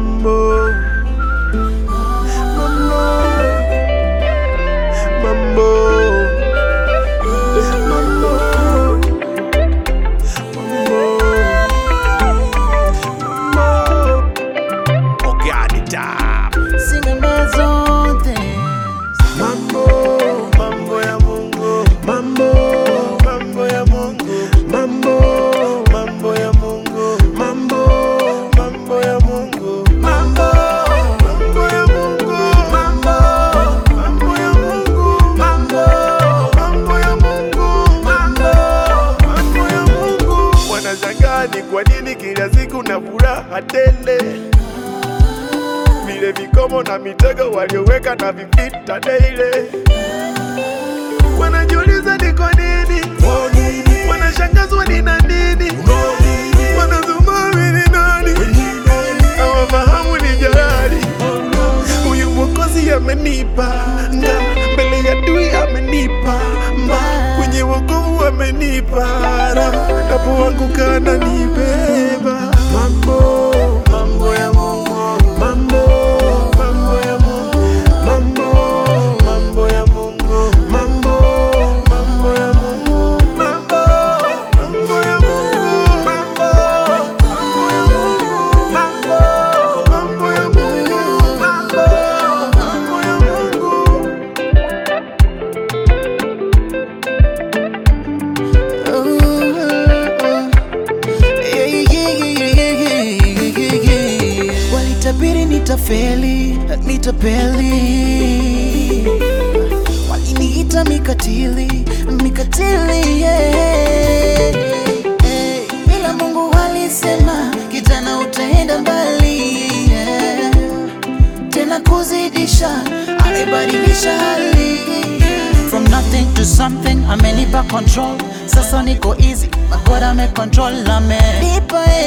mambo mambo mambo mambo mambo Oganita. Singing my own things. mambo mambo ya Mungu mambo mambo ya Mungu mambo mambo ya Mungu mambo mambo ya Mungu mambo mambo ya Mungu mambo mambo ya Mungu mambo mambo ya Mungu mambo mambo ya Mungu wanashangaa ni kwa nini kila siku na furaha tele vile vikomo na mitego walioweka na vipita daily. Wanajiuliza ni kwa nini, wanashangazwa ni na nini, wanazumami ni nani, hawafahamu ni jalali. Huyu mwokozi amenipa nga mbele ya dui amenipa mba kwenye wokovu amenipa raha napoanguka ananibeba mambo mambo ya Mungu mambo mambo ya Mungu mambo mambo ya Mungu mambo mambo ya Mungu mambo mambo ya Mungu mambo mambo ya Mungu mambo mambo ya Mungu mambo mambo ya Mungu Walitabiri nitafeli, nitapeli, waliniita mikatili, mikatili yeah. Hey, ila Mungu walisema kijana utaenda mbali yeah. Tena kuzidisha, amebadilisha hali From nothing to something, amenipa control. Sasa niko easy, my God ame control, amenipa